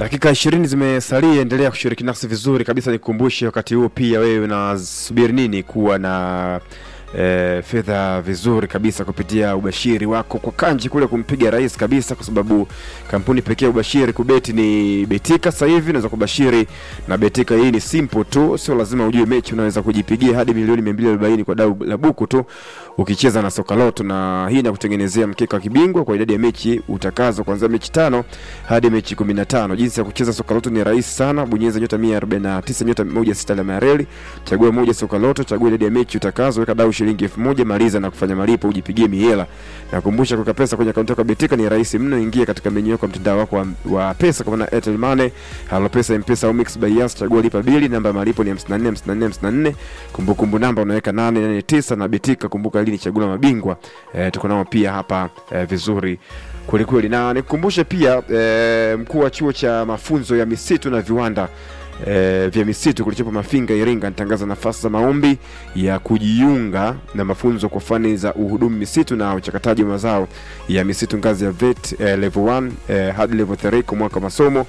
Dakika ishirini zimesalia, endelea kushiriki nasi vizuri kabisa. Nikukumbushe wakati huo pia wewe unasubiri nini kuwa na e, fedha vizuri kabisa kupitia ubashiri wako kwa kanji kule kumpiga rais kabisa, kwa sababu kampuni pekee ya ubashiri kubeti ni Betika. Sasa hivi unaweza kubashiri na Betika. Hii ni simple tu, sio lazima ujue mechi, unaweza kujipigia hadi milioni 240 kwa dau la buku tu ukicheza na soka loto, na hii inakutengenezea mkeka wa kibingwa kwa idadi ya mechi utakazo, kuanzia mechi tano hadi mechi 15. Jinsi ya kucheza soka loto ni rahisi sana, bonyeza nyota 149 nyota 16 alama ya reli, chagua moja soka loto, chagua idadi ya mechi utakazo, weka dau shilingi 1000, maliza na kufanya malipo, ujipigie mihela. Nakumbusha kuweka pesa kwenye akaunti yako ya Betika ni rahisi mno. Ingia katika menyu yako ya mtandao wako wa, wa pesa kama na Airtel Money, Halo Pesa, M-Pesa au Mix by Yas, chagua lipa bili, namba ya malipo ni 54 54 54, kumbukumbu namba unaweka 889 na Betika, kumbuka hili ni chaguo la mabingwa. E, tuko nao pia hapa e, vizuri kwelikweli, na nikukumbushe pia e, mkuu wa chuo cha mafunzo ya misitu na viwanda e, vya misitu kilichopo Mafinga, Iringa anatangaza nafasi za maombi ya kujiunga na mafunzo kwa fani za uhudumu misitu na uchakataji wa mazao ya misitu ngazi ya vet e, level 1 e, hadi level 3 kwa mwaka wa masomo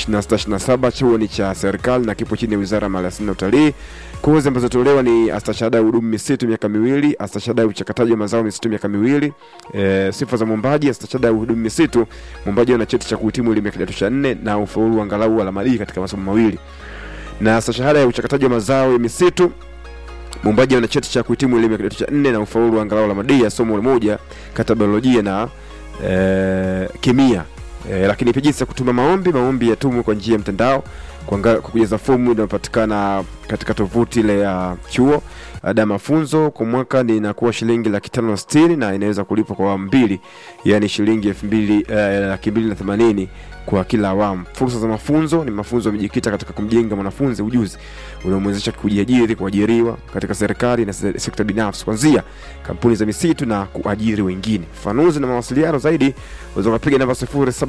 2627. Chuo ni cha serikali na kipo chini ya Wizara ya Maliasili na Utalii. Kozi ambazo tolewa ni astashahada ya uhudumu misitu miaka miwili, astashahada ya uchakataji wa mazao misitu miaka miwili. E, sifa za mwombaji: astashahada ya uhudumu misitu, mwombaji ana cheti cha kuhitimu elimu ya kidato cha nne na ufaulu angalau alama D katika masomo mawili, na astashahada ya uchakataji wa mazao ya misitu mwombaji ana cheti cha kuhitimu elimu ya kidato cha nne na ufaulu angalau alama D ya somo moja kati ya biolojia na e, kemia. E, lakini pia jinsi ya kutuma maombi, maombi yatumwe kwa njia ya mtandao kwa kujaza fomu inayopatikana katika tovuti ile ya chuo. Ada ya mafunzo kwa mwaka ni inakuwa shilingi laki tano na sitini na inaweza kulipwa kwa awamu mbili, yaani shilingi elfu mbili eh, laki mbili na themanini kwa kila awamu. Fursa za mafunzo ni mafunzo yamejikita katika kumjenga mwanafunzi ujuzi unaomwezesha kujiajiri, kuajiriwa katika serikali na sekta binafsi, kuanzia kampuni za misitu na kuajiri wengine. Fafanuzi na mawasiliano zaidi unaweza kupiga namba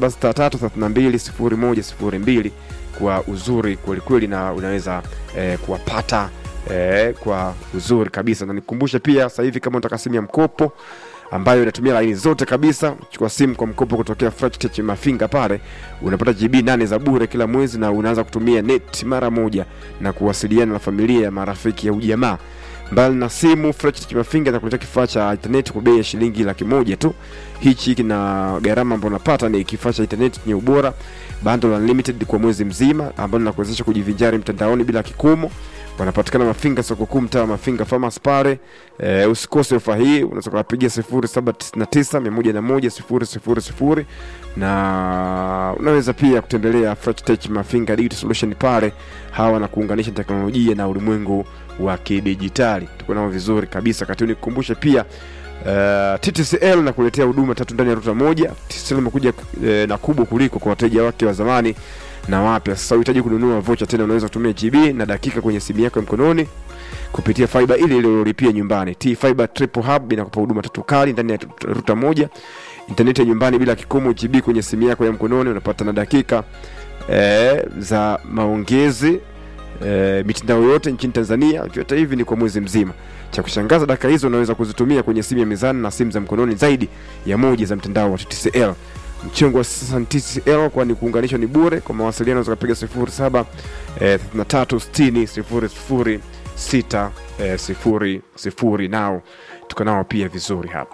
0763320102 kwa uzuri kwelikweli, na unaweza eh, kuwapata eh, kwa uzuri kabisa. Na nikukumbushe pia sasa hivi kama unataka simu ya mkopo ambayo inatumia laini zote kabisa, chukua simu kwa mkopo kutokea Fratech Mafinga pale, unapata GB nane za bure kila mwezi, na unaanza kutumia net mara moja na kuwasiliana na familia, marafiki au jamaa. Mbali na simu, Fratech Mafinga inakuletea kifaa cha internet kwa bei ya shilingi laki moja tu. Hichi kina gharama ambayo unapata ni kifaa cha internet chenye ubora, bundle unlimited kwa mwezi mzima, ambalo linakuwezesha kujivinjari mtandaoni bila kikomo wanapatikana Mafinga soko kuu, mtaa wa Mafinga Farmers pale. E, usikose ofa hii, unaweza kuwapigia 0799 101 000 na unaweza pia kutembelea Fratech Mafinga Digital Solution pale, hawa na kuunganisha teknolojia na ulimwengu wa kidijitali. Tuko nao vizuri kabisa. Kati nikukumbushe pia Uh, TTCL na kuletea huduma tatu ndani ya ruta moja. TTCL imekuja uh, na kubwa kuliko kwa wateja wake wa zamani na wapya. Sasa unahitaji kununua vocha tena, unaweza kutumia GB na dakika kwenye simu yako ya mkononi kupitia fiber ile ile uliyolipia nyumbani. T Fiber Triple Hub inakupa huduma tatu kali ndani ya ruta moja, intaneti ya nyumbani bila kikomo, GB kwenye simu yako ya mkononi, unapata na dakika eh, za maongezi eh, mitandao yote nchini Tanzania. Vyote hivi ni kwa mwezi mzima. Cha kushangaza, dakika hizo unaweza kuzitumia kwenye simu ya mezani na simu za mkononi zaidi ya moja za mtandao wa TTCL. Mchango wa sasa ni TCL kwani kuunganishwa ni bure. Kwa mawasiliano unaweza kupiga 07 eh, 3360 006 eh, sifuri sifuri. Nao tuko nao pia vizuri hapa.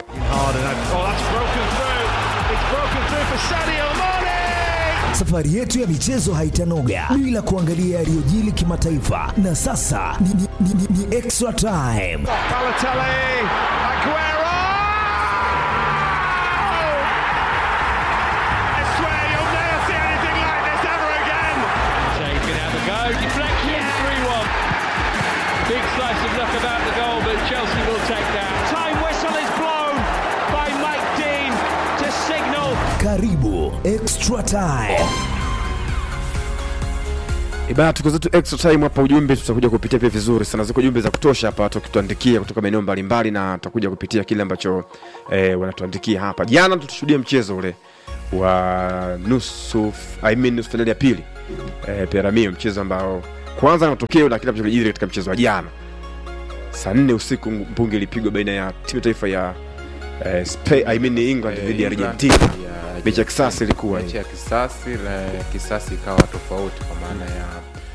Safari yetu ya michezo haitanoga bila kuangalia yaliyojili kimataifa, na sasa ni, ni, ni, ni, ni extra time. Balotelli, Aguero! I swear you'll never see anything like this ever again. Shane's going to have a go. Deflection, 3 1. Big slice of luck about the goal, but Chelsea will take that. Time whistle is blown by Mike Dean to signal Karibu extra time. Ibana, tuko zetu extra time hapa. Ujumbe tutakuja kupitia pia vizuri sana, ziko jumbe za kutosha hapa, tukituandikia kutoka maeneo mbalimbali, na tutakuja kupitia kile ambacho eh, wanatuandikia hapa. Jana tutashuhudia mchezo ule wa nusu I mean nusu fainali ya pili eh, Peramio, mchezo ambao kwanza na matokeo na kile ambacho kilijiri katika mchezo wa jana saa nne usiku mpungi ilipigwa baina ya timu ya taifa ya eh, Spain, I mean England dhidi ya England. Argentina Yeah. mechi ya kisasi ilikuwa mechi hii. ya kisasi la kisasi ikawa tofauti kwa maana ya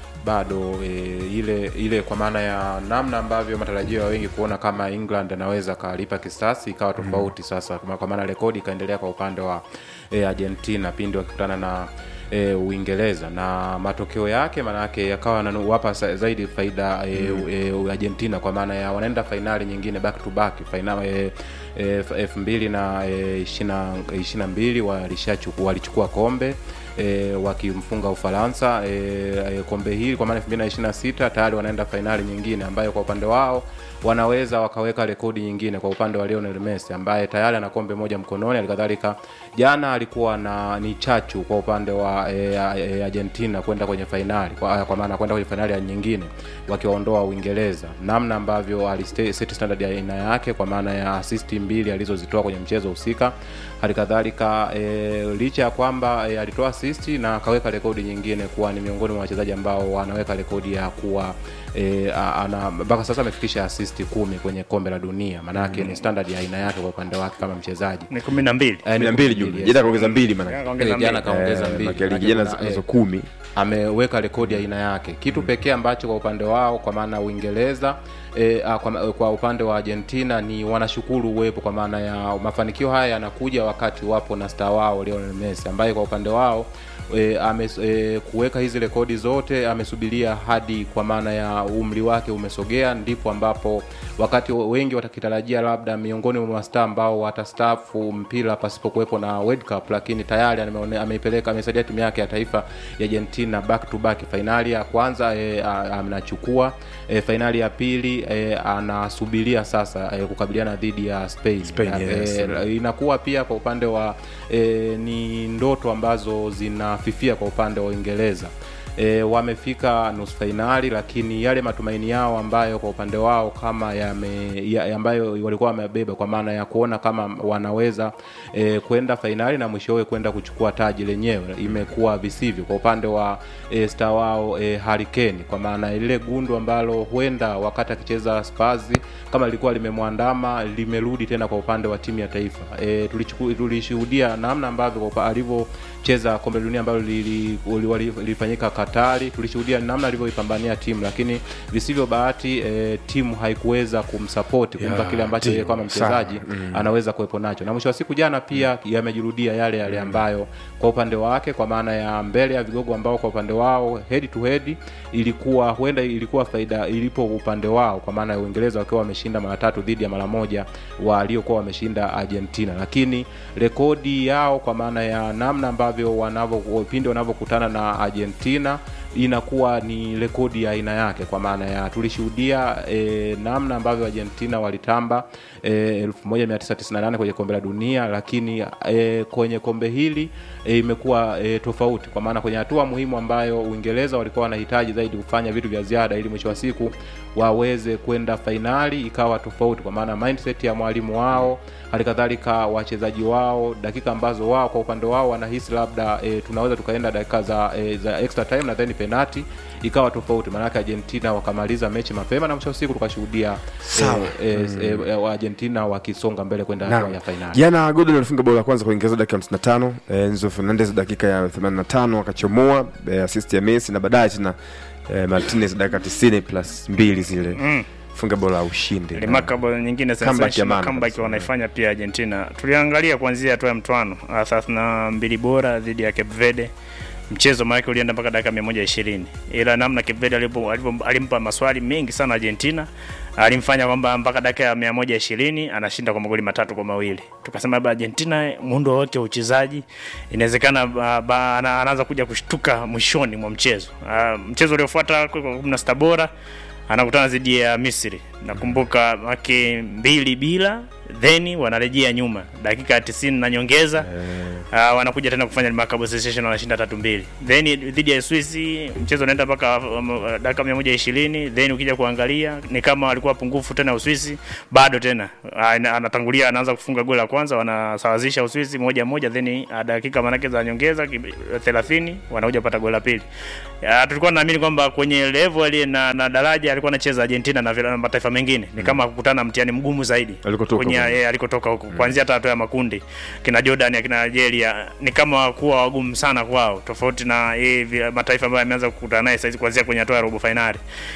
bado e, ile ile kwa maana ya namna ambavyo matarajio ya wengi kuona kama England anaweza kalipa kisasi ikawa tofauti sasa, kwa kwa maana rekodi ikaendelea kwa upande wa e, Argentina pindi wakikutana na e, Uingereza na matokeo yake maana yake yakawa yanawapa sa- zaidi faida e, e, Argentina kwa maana ya wanaenda fainali nyingine back to back fainali e, e, elfu mbili na e, ishirini na mbili walishachukua walichukua kombe e, wakimfunga Ufaransa e, e, kombe hili kwa maana 2026 tayari wanaenda fainali nyingine ambayo kwa upande wao wanaweza wakaweka rekodi nyingine kwa upande wa Lionel Messi ambaye tayari ana kombe moja mkononi. Halikadhalika jana alikuwa na ni chachu kwa upande wa e, e, Argentina kwenda kwenye fainali kwa, kwa maana kwenda kwenye fainali ya nyingine wakiwaondoa Uingereza, namna ambavyo aliset standard ya aina yake kwa maana ya assist mbili alizozitoa kwenye mchezo husika. Halikadhalika e, licha ya kwamba e, alitoa assist na akaweka rekodi nyingine kuwa ni miongoni mwa wachezaji ambao wanaweka rekodi ya kuwa e, a- ana mpaka sasa amefikisha assist kumi kwenye kombe la dunia, maanake ni standard ya aina yake kwa upande wake kama mchezaji. ni kumi na mbili Eh, kumi na ni mbili kumi jumla yes. jana kaongeza mbili maana Kaongeza Eh, jana mbili. kaongeza Eh, mbili maana ligi Maanake jana kuna- nazo eh, kumi ameweka rekodi ya aina yake kitu pekee ambacho kwa upande wao kwa maana uingereza e, a, kwa, kwa upande wa argentina ni wanashukuru uwepo kwa maana ya mafanikio haya yanakuja wakati wapo na star wao lionel messi ambaye kwa upande wao e, ame, e, kuweka hizi rekodi zote amesubiria hadi kwa maana ya umri wake umesogea ndipo ambapo wakati wengi watakitarajia labda miongoni mwa mastaa ambao watastaafu mpira pasipokuwepo na World Cup, lakini tayari ameone- ameipeleka amesaidia timu yake ya taifa ya Argentina back to back. Fainali ya kwanza e, anachukua e, fainali ya pili e, anasubiria sasa e, kukabiliana dhidi ya Spain, Spain, yes. e, inakuwa pia kwa upande wa e, ni ndoto ambazo zinafifia kwa upande wa Uingereza e, wamefika nusu fainali, lakini yale matumaini yao ambayo kwa upande wao kama yame, ya, ambayo walikuwa wamebeba kwa maana ya kuona kama wanaweza e, kwenda fainali na mwishowe kwenda kuchukua taji lenyewe imekuwa visivyo kwa upande wa e, star wao e, Harry Kane, kwa maana ile gundu ambalo huenda wakati akicheza Spurs kama lilikuwa limemwandama limerudi tena kwa upande wa timu ya taifa. E, tulichuku- tulishuhudia namna ambavyo kwa upa- alivyocheza kombe la dunia ambalo lili- li- wali- lilifanyika Katari, tulishuhudia namna alivyoipambania timu, lakini visivyo bahati e, timu haikuweza kumsapoti kumpa Yeah, kile ambacho yeye timu, kama sana. mchezaji anaweza kuwepo nacho, na mwisho wa siku jana pia yamejirudia yale yale ambayo kwa upande wake, kwa maana ya mbele ya vigogo ambao kwa upande wao head to head ilikuwa huenda ilikuwa faida ilipo upande wao, kwa maana ya Uingereza wakiwa wameshinda mara tatu dhidi ya mara moja waliokuwa wameshinda Argentina, lakini rekodi yao kwa maana ya namna ambavyo wanavyo pindi wanavyokutana na Argentina inakuwa ni rekodi ya aina yake kwa maana ya tulishuhudia e, namna ambavyo Argentina walitamba e, 1998 kwenye kombe la dunia, lakini e, kwenye kombe hili e, imekuwa e, tofauti kwa maana kwenye hatua muhimu ambayo Uingereza walikuwa wanahitaji zaidi kufanya vitu vya ziada ili mwisho wa siku waweze kwenda fainali, ikawa tofauti kwa maana mindset ya mwalimu wao, hali kadhalika wachezaji wao, dakika ambazo wao kwa upande wao wanahisi labda e, tunaweza tukaenda dakika za, e, za extra time na then penalty ikawa tofauti, maanake Argentina wakamaliza mechi mapema na mwisho wa siku tukashuhudia Sawa. e, e, e, wa Argentina wakisonga mbele kwenda hatua Naam. ya fainali. jana Gordon alifunga bao la kwanza kwa Uingereza dakika 55 eh, Enzo Fernandez dakika ya 85 akachomoa eh, assist ya Messi na baadaye tena eh, Martinez dakika 90 plus mbili zile Mm. funga bao la ushindi remarkable nyingine Comeback ya sensational maana comeback kabisa. wanaifanya pia Argentina. Tuliangalia kuanzia hatua ya mtwano ah, thelathini na mbili bora dhidi ya Cape Verde. Mchezo maana ulienda mpaka dakika 120. Ila namna Cape Verde alipo, alipo, alimpa maswali mengi sana Argentina, alimfanya kwamba mpaka dakika ya 120 anashinda kwa magoli matatu kwa mawili. Tukasema labda Argentina muundo wake wa uchezaji inawezekana ba- ba- ana- anaanza kuja kushtuka mwishoni mwa mchezo. Ah, mchezo uliofuata kwa 16 bora anakutana dhidi ya Misri. Nakumbuka wake mbili bila then wanarejea nyuma dakika ya 90 na nyongeza uh, wanakuja tena kufanya remarkable sensation wanashinda tatu mbili then dhidi ya Uswisi mchezo unaenda mpaka um, uh, dakika 120 then ukija kuangalia ni kama walikuwa pungufu tena Uswisi bado tena uh, ana- anatangulia anaanza kufunga goli la kwanza wanasawazisha Uswisi moja moja then uh, dakika manake za nyongeza ki- 30 wanakuja kupata goli la pili uh, tulikuwa naamini kwamba kwenye level na, na daraja alikuwa anacheza Argentina na, vile- na mataifa mengine ni kama kukutana na mtihani mgumumu zaidi Alikotoka kwenye yeye alikotoka huko kuanzia hata hatua ya makundi kina Jordan akina Nigeria ni kama kuwa wagumu sana kwao tofauti na yeye vi- mataifa ambayo yameanza kukutana naye saizi kuanzia kwenye hatua ya robo finali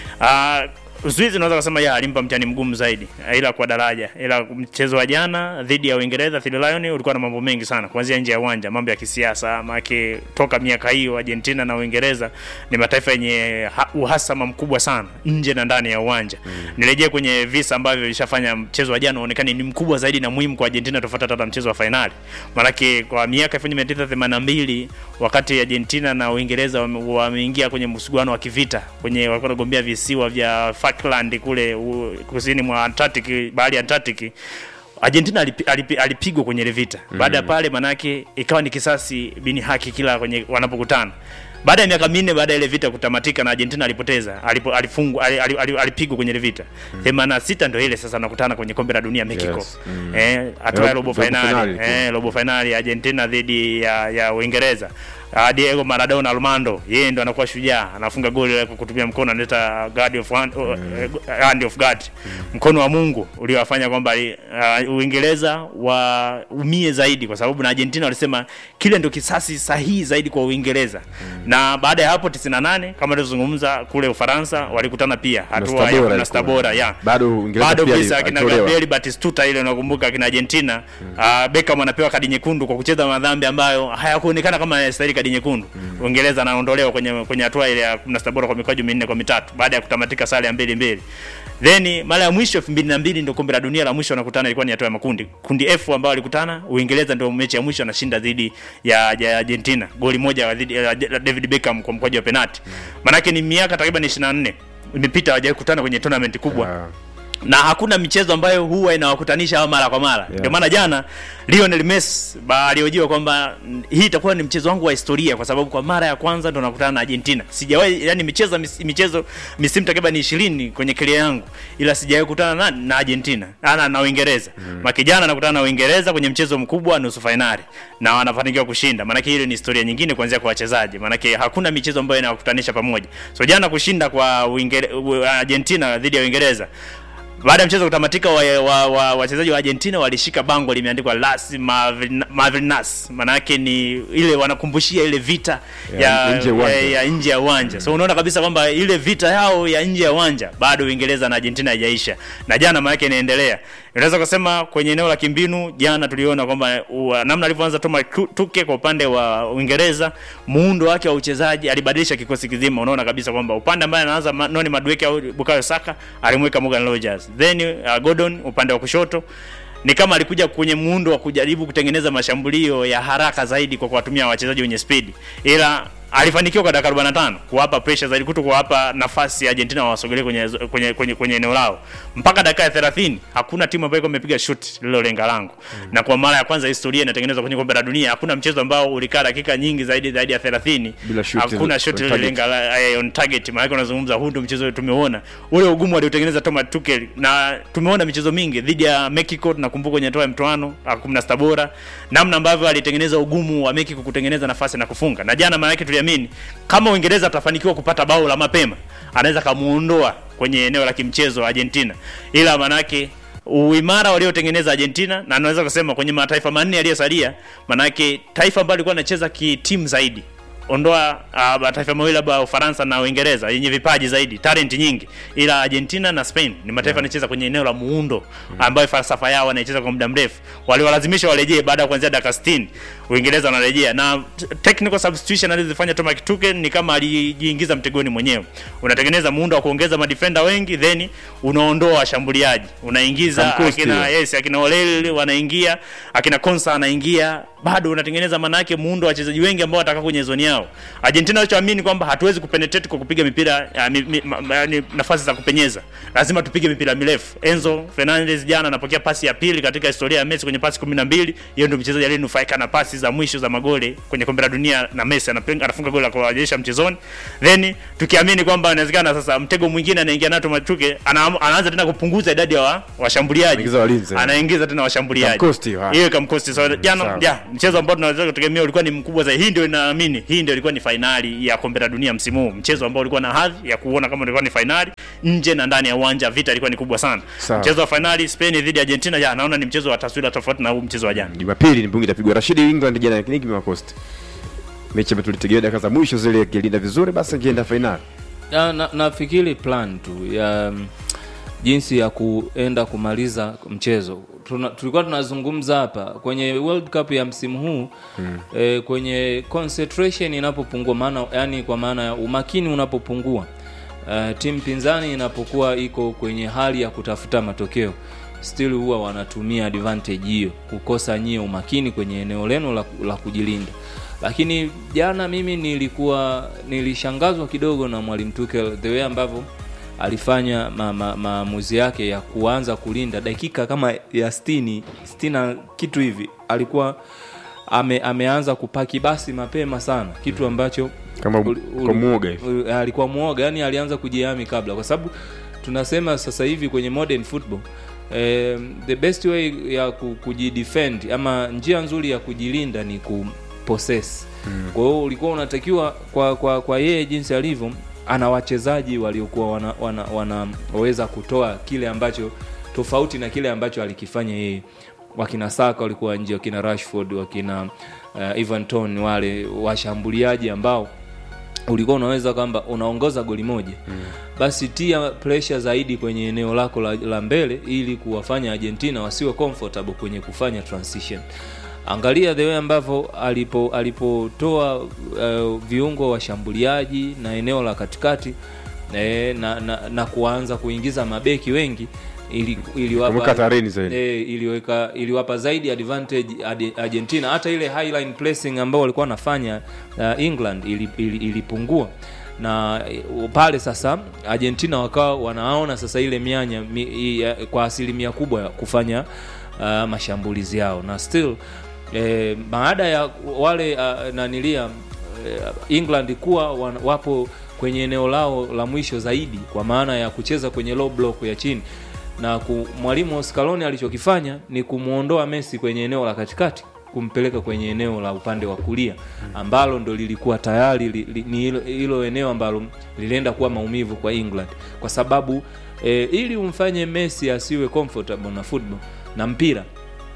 ah Uswizi unaweza kusema ya alimpa mtihani mgumu zaidi ila kwa daraja, ila mchezo wa jana dhidi ya Uingereza Three Lion ulikuwa na mambo mengi sana, kuanzia nje ya uwanja, mambo ya kisiasa, maana toka miaka hiyo Argentina na Uingereza ni mataifa yenye ha- uhasama mkubwa sana nje na ndani ya uwanja. Mm. Nirejee kwenye visa ambavyo vilishafanya mchezo wa jana uonekane ni mkubwa zaidi na muhimu kwa Argentina tofauti hata na mchezo wa fainali. Maanake kwa miaka 1982 wakati Argentina na Uingereza wame- wameingia kwenye msuguano wa kivita kwenye walikuwa wanagombea visiwa vya Falkland kule u, kusini mwa Antarctic, bahari ya Antarctic. Argentina alipi, alipi, alipigwa kwenye ile vita. Baada ya pale manake ikawa ni kisasi bini haki kila kwenye wanapokutana. Baada ya miaka minne baada ya ile vita kutamatika na Argentina alipoteza, alipo, alifungwa ali- ali- ali- alipigwa kwenye ile vita. 86 ndio ile sasa nakutana kwenye kombe la dunia Mexico. Yes. Eh, hatua ya Eh, robo robo finali. finali tu. Eh, robo finali Argentina dhidi ya ya Uingereza. Uh, Diego Maradona Armando yeye ndo anakuwa shujaa, anafunga goli la kwa kutumia mkono anaita God of hand, uh, hand of God, mkono wa Mungu uliowafanya kwamba uh, Uingereza waumie zaidi, kwa sababu na Argentina walisema kile ndio kisasi sahihi zaidi kwa Uingereza. Na baada ya hapo 98 kama tulivyozungumza kule Ufaransa walikutana pia hatua ya Stabora 16 bora ilikuwa. ya Bado Uingereza bado pia visa akina alitolewa. Gabriel Batistuta ile unakumbuka akina Argentina mm. Beckham anapewa kadi nyekundu kwa kucheza madhambi ambayo hayakuonekana kama yanastahili kadi nyekundu. Uingereza anaondolewa kwenye kwenye hatua ile ya 16 bora kwa mikwaju minne kwa mitatu baada ya kutamatika sare ya mbili mbili. Then mara ya mwisho 2002 ndio kombe la dunia la mwisho wanakutana ilikuwa ni hatua ya makundi. Kundi F ambao walikutana Uingereza ndio mechi ya mwisho anashinda dhidi ya, ya Argentina. Goli moja dhidi ya David Beckham kwa mkwaju wa penalti. Manake ni miaka takriban 24 imepita hawajawahi kukutana kwenye tournament kubwa Ah. na hakuna michezo ambayo huwa inawakutanisha hawa mara kwa mara ndio maana jana Lionel Messi ba- aliojiwa kwamba mm, hii itakuwa ni mchezo wangu wa historia kwa sababu kwa mara ya kwanza ndo nakutana na Argentina sijawahi yani michezo mis, michezo misimu takriban 20 kwenye career yangu ila sijawahi kukutana na, na Argentina na, na Uingereza mm. makijana nakutana na Uingereza kwenye mchezo mkubwa nusu finali na wanafanikiwa kushinda maana ile ni historia nyingine kuanzia kwa wachezaji maana hakuna michezo ambayo inawakutanisha pamoja so jana kushinda kwa Uingere, u- Argentina dhidi ya Uingereza baada ya mchezo kutamatika wachezaji wa, wa, wachezaji wa Argentina walishika bango limeandikwa Las Malvin- Malvinas, maana yake ni ile wanakumbushia ile vita Ya ya, nje ya uwanja. ya, ya nje ya uwanja. So unaona kabisa kwamba ile vita yao ya nje ya uwanja bado Uingereza na Argentina haijaisha, na jana maana yake inaendelea. Unaweza kusema kwenye eneo la kimbinu, jana tuliona kwamba uh, namna alivyoanza Thomas Tuchel kwa upande wa Uingereza, muundo wake wa uchezaji alibadilisha kikosi kizima. Unaona kabisa kwamba upande ambaye anaanza Ma- Noni Madueke au Bukayo Saka alimweka Morgan Rogers, then uh, Gordon upande wa kushoto ni kama alikuja kwenye muundo wa kujaribu kutengeneza mashambulio ya haraka zaidi kwa kuwatumia wachezaji wenye spidi, ila alifanikiwa kwa dakika 45 kuwapa pressure zaidi, kuto kuwapa nafasi ya Argentina wasogelee kwenye, kwenye, kwenye, kwenye eneo lao mpaka dakika ya 30. Hakuna timu ambayo ilikuwa imepiga shoot lililolenga lango mm. na kwa mara ya kwanza historia inatengenezwa kwenye kombe la dunia. Hakuna mchezo ambao ulikaa dakika nyingi zaidi zaidi ya 30 Bila shoot hakuna on shot target. lililolenga la- eh, on target. Maana yake unazungumza, huu ndio mchezo tumeona ule ugumu aliotengeneza Thomas Tuchel, na tumeona michezo mingi dhidi ya Mexico. Tunakumbuka kwenye hatua ya mtoano ah, 16 bora, namna ambavyo alitengeneza ugumu wa Mexico kutengeneza nafasi na kufunga. Na jana maana yake tuliamini kama Uingereza atafanikiwa kupata bao la mapema, anaweza kamuondoa kwenye eneo la kimchezo Argentina, ila maana yake uimara waliotengeneza Argentina na naweza kusema kwenye mataifa manne yaliyosalia, manake taifa ambalo lilikuwa linacheza kitimu zaidi ondoa uh, mataifa mawili labda Ufaransa na Uingereza yenye vipaji zaidi, talent nyingi, ila Argentina na Spain ni mataifa yanacheza kwenye eneo la muundo ambayo falsafa yao wanaicheza kwa muda mrefu. Waliwalazimisha warejee baada ya kuanzia dakika 60, Uingereza wanarejea na t- technical substitution alizofanya Thomas Tuchel ni kama alijiingiza mtegoni mwenyewe. Unatengeneza muundo wa kuongeza madefender wengi, then unaondoa washambuliaji, unaingiza Kamkosti akina hiyo. yes, akina Olel wanaingia, akina Konsa anaingia, bado unatengeneza maana yake muundo wa wachezaji wengi ambao watakaa kwenye zoni yao. Argentina walichoamini kwamba hatuwezi kupenetrate kwa kupiga mipira ya, mi, mi, ma, ma, yani nafasi za kupenyeza, lazima tupige mipira mirefu. Enzo Fernandez jana anapokea pasi ya pili katika historia ya Messi kwenye pasi 12. Yeye ndio mchezaji aliyenufaika na pasi za mwisho za magoli kwenye kombe la dunia, na Messi anapenga anafunga goli la kuwajeesha mchezoni, then tukiamini kwamba inawezekana sasa mtego mwingine anaingia nato Machuke ana, anaanza tena kupunguza idadi ya wa- washambuliaji Anaingiza walinzi. anaingiza tena washambuliaji Kamkosti, ha. hiyo kamkosti so jana Sawa. ja mchezo ambao tunaweza kutegemea ulikuwa ni mkubwa zaidi hii ndio inaamini hii ndio ilikuwa ni fainali ya kombe la dunia msimu huu, mchezo ambao ulikuwa na hadhi ya kuona kama ulikuwa ni fainali nje na ndani ya uwanja. Vita ilikuwa ni kubwa sana. Sawa. Mchezo wa fainali Spain dhidi ya Argentina, ya naona ni mchezo wa taswira tofauti na huu mchezo wa jana. Jumapili ni mbungi itapigwa Rashidi England jana, lakini kimewakosti mechi ambayo tulitegemea dakika za mwisho zile, akilinda vizuri basi angeenda fainali. na, na, nafikiri plan tu ya mm, jinsi ya kuenda kumaliza mchezo Tuna, tulikuwa tunazungumza hapa kwenye World Cup ya msimu huu mm. eh, kwenye concentration inapopungua maana yani kwa maana ya umakini unapopungua uh, timu pinzani inapokuwa iko kwenye hali ya kutafuta matokeo still huwa wanatumia advantage hiyo kukosa nyie umakini kwenye eneo lenu la, la kujilinda lakini jana mimi nilikuwa nilishangazwa kidogo na mwalimu Tuchel the way ambavyo alifanya ma- ma- maamuzi yake ya kuanza kulinda dakika kama ya stini stina kitu hivi alikuwa ame, ameanza kupaki basi mapema sana kitu ambacho Kama uli- kwa uli- muoga hivi. uli- alikuwa muoga yani alianza kujihami kabla kwa sababu tunasema sasa hivi kwenye modern football eh, the best way ya ku- kujidefend ama njia nzuri ya kujilinda ni kupossess mm. kwa hiyo ulikuwa unatakiwa kwa kwa kwa yeye jinsi alivyo ana wachezaji waliokuwa wanaweza wana, wana wanaweza kutoa kile ambacho tofauti na kile ambacho alikifanya yeye wakina Saka walikuwa nje wakina Rashford wakina uh, Ivan Toney wale washambuliaji ambao ulikuwa unaweza kwamba unaongoza goli moja mm. basi tia pressure zaidi kwenye eneo lako la, la mbele ili kuwafanya Argentina wasiwe comfortable kwenye kufanya transition angalia the way ambavyo alipo alipotoa uh, viungo washambuliaji na eneo la katikati eh, na, na, na kuanza kuingiza mabeki wengi ili, iliwapa Kumweka hatarini zaidi. e, iliweka iliwapa zaidi advantage Adi- Argentina. Hata ile highline pressing ambao walikuwa wanafanya uh, England ili, ili, ilipungua na eh, pale sasa Argentina wakawa wanaona sasa ile mianya mi, i, ya, kwa asilimia kubwa ya kufanya uh, mashambulizi yao na still eh, baada ya wale uh, nanilia eh, England kuwa wan, wapo kwenye eneo lao la mwisho zaidi kwa maana ya kucheza kwenye low block ya chini na ku, mwalimu Scaloni alichokifanya ni kumwondoa Messi kwenye eneo la katikati kumpeleka kwenye eneo la upande wa kulia ambalo ndo lilikuwa tayari li, li, ni hilo- hilo eneo ambalo lilienda kuwa maumivu kwa England kwa sababu e, ili umfanye Messi asiwe comfortable na football na mpira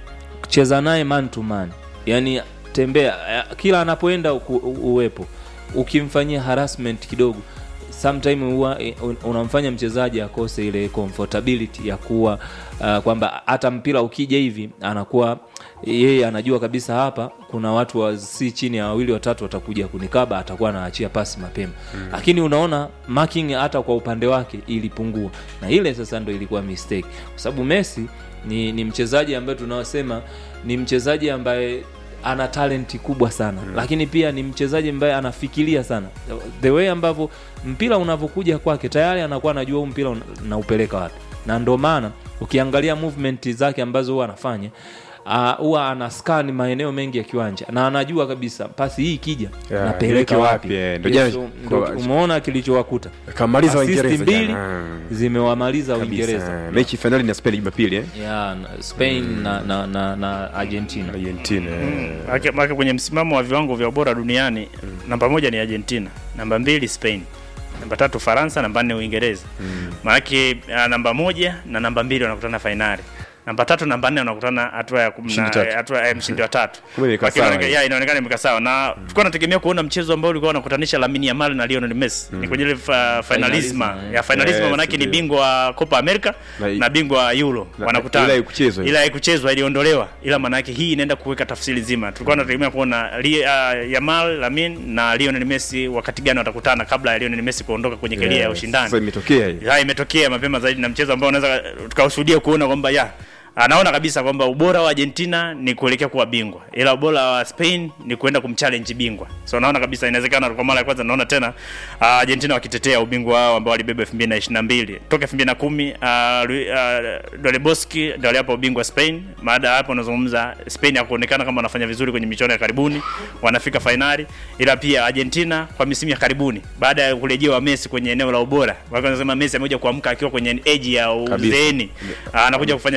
cheza naye man to man yani tembea eh, kila anapoenda uku- u- uwepo ukimfanyia harassment kidogo sometime huwa eh, un- unamfanya mchezaji akose ile comfortability ya kuwa uh, kwamba hata mpira ukija hivi anakuwa yeye anajua kabisa hapa kuna watu wa si chini ya wawili watatu watakuja kunikaba atakuwa anaachia pasi mapema mm. lakini unaona marking hata kwa upande wake ilipungua na ile sasa ndo ilikuwa mistake kwa sababu Messi ni, ni mchezaji ambaye tunaosema ni mchezaji ambaye ana talenti kubwa sana mm. lakini pia ni mchezaji ambaye anafikiria sana the way ambavyo mpira unavyokuja kwake tayari anakuwa anajua huu mpira una- naupeleka wapi na ndo maana ukiangalia movement zake ambazo huwa anafanya ah, huwa ana scan maeneo mengi ya kiwanja na anajua kabisa pasi hii ikija Yeah, napeleka niweke wapi wapi, eh, ndo jana- Yes, ndo kwa- umeona kilichowakuta Kamaliza Assist Waingereza mbili jana. zimewamaliza Kabisa. Uingereza Mechi fainali na Spain Jumapili eh? ya na Spain na, na, na, na Argentina Argentina. eh. Maana maana kwenye msimamo wa viwango vya ubora duniani namba moja ni Argentina, namba mbili Spain, namba tatu Faransa, namba nne Uingereza. Maanake uh, namba moja na namba mbili wanakutana fainali. Namba tatu namba nne wanakutana hatua ya kumi Mshindi na tatu. hatua ya mshindi wa tatu. Kumbe imekaa Lakini sawa inaonekana- hii. ya, inaonekana imekaa sawa na tulikuwa tunategemea kuona mchezo ambao ulikuwa unakutanisha Lamine Yamal na Lionel Messi. Ni kwenye ile fa- finalisma. Finalisma, Ya finalisma Yes, maanake ni ndio. bingwa wa Copa America Na- na bingwa wa Euro na- wanakutana. ila haikuchezwa hiyo. Ila haikuchezwa iliondolewa, ila maana yake hii inaenda kuweka tafsiri nzima. Tulikuwa tunategemea kuona Li, uh, Yamal Lamine na Lionel Messi wakati gani watakutana kabla ya Lionel Messi kuondoka kwenye kelia ya Yes. ushindani. Sasa imetokea hii. Ya, imetokea mapema zaidi na mchezo ambao unaweza tukashuhudia kuona kwamba ya anaona kabisa kwamba ubora wa Argentina ni kuelekea kuwa bingwa, ila ubora wa Spain ni kuenda kumchallenge bingwa. So naona kabisa inawezekana, kwa mara ya kwanza naona tena uh, Argentina wakitetea ubingwa wao ambao walibeba 2022 toka 2010 uh, Lu- uh, Doleboski ndio aliapa ubingwa Spain. Baada ya hapo unazungumza Spain hakuonekana kama wanafanya vizuri kwenye michuano ya karibuni, wanafika fainali, ila pia Argentina kwa misimu ya karibuni baada ya kurejewa Messi kwenye eneo la ubora, wako wanasema Messi amekuja kuamka akiwa kwenye age ya Kabisa. uzeeni, Ah, anakuja kufanya vitu bora sana.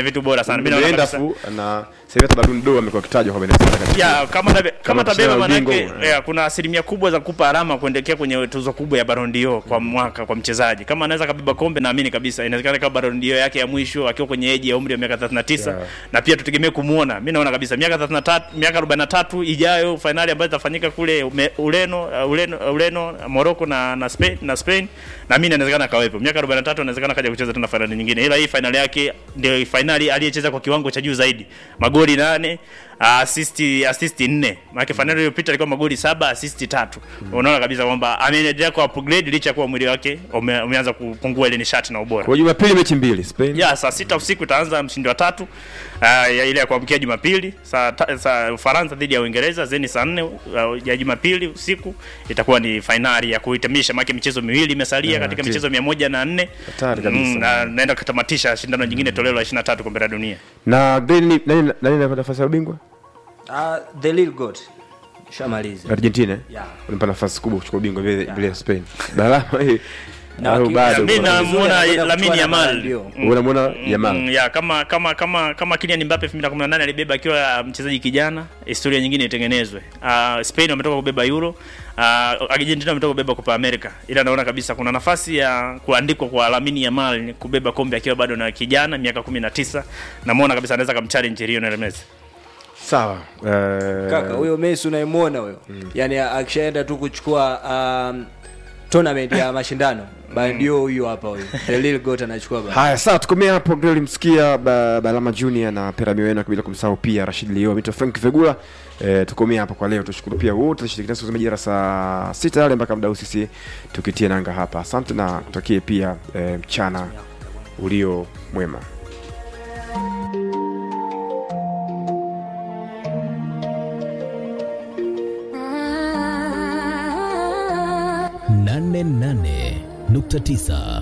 sana. Mimi naona Ameenda kabisa fu na sasa hivi hata Ballon d'Or amekuwa akitajwa kwa Venezuela katika ya kama tabe, kama tabeba mashindano ya manake ubingwa. ya, kuna asilimia kubwa za kupa alama kuendelea kwenye tuzo kubwa ya Ballon d'Or kwa mwaka kwa mchezaji. Kama anaweza kabeba kombe, naamini kabisa inawezekana kama Ballon d'Or yake ya mwisho akiwa kwenye eji ya umri wa miaka 39 Yeah. na pia tutegemee kumuona. Mimi naona kabisa miaka 33 miaka 43 ijayo finali ambayo itafanyika kule ume, Ureno uh, Ureno uh, Ureno Morocco na na Spain na Spain na mimi inawezekana kawepo. Miaka 43 inawezekana kaja kucheza tena finali nyingine. Ila hii finali yake ndio finali aliyecheza kwa kiwango cha juu zaidi. Magoli nane assist assist nne. Maana finali iliyopita ilikuwa magoli saba assist tatu. Unaona kabisa kwamba ameendelea ku upgrade licha ya kuwa mwili wake ume, umeanza kupungua ile nishati na ubora. Kwa Jumapili mechi mbili Spain. Ya saa sita usiku itaanza mshindi wa tatu uh, ya ile ya kuamkia Jumapili saa, ta- saa Ufaransa dhidi ya Uingereza zeni saa nne uh, ya Jumapili usiku itakuwa ni fainali ya kuhitimisha, maana michezo miwili imesalia Yeah, katika ti- michezo mia moja na nne Hatari kabisa. na naenda kutamatisha shindano nyingine toleo la 23 kombe la dunia. Na Green ni- nani nani anapata nafasi ya ubingwa? Ah, the little god shamaliza Argentina. eh? Yeah. Unampa nafasi kubwa kuchukua ubingwa vile vile Spain. Balama hii. Na au waki- bado. Mimi kuna- namuona anakwenda Lamine kuchukua na Yamal. Ballon d'Or. Mm. Unamwona Yamal. Mm, ya kama kama kama kama Kylian Mbappe 2018 alibeba akiwa mchezaji kijana, historia nyingine itengenezwe. Uh, Spain wametoka kubeba Euro, uh, Argentina wametoka kubeba Copa America. Ila naona kabisa kuna nafasi ya kuandikwa kwa Lamine Yamal kubeba kombe akiwa bado na kijana miaka 19. Namuona kabisa anaweza kumchallenge Lionel Messi. Sawa. Eh, kaka huyo Messi unayemwona huyo yani akishaenda tu kuchukua um, tournament ya mashindano bandio huyu hapa huyu the little god anachukua bana Haya, sawa, tukomea hapo. Ndio ulimsikia ba, Balama Junior na Perami Wena, bila kumsahau pia Rashid Leo, mito Frank Vegula. E, tukomea hapo kwa leo. Tushukuru pia wote tushiriki nasi kusema jira saa sita yale mpaka muda sisi tukitie nanga hapa. Asante na kutakie pia e, mchana ulio mwema. nane nane nukta tisa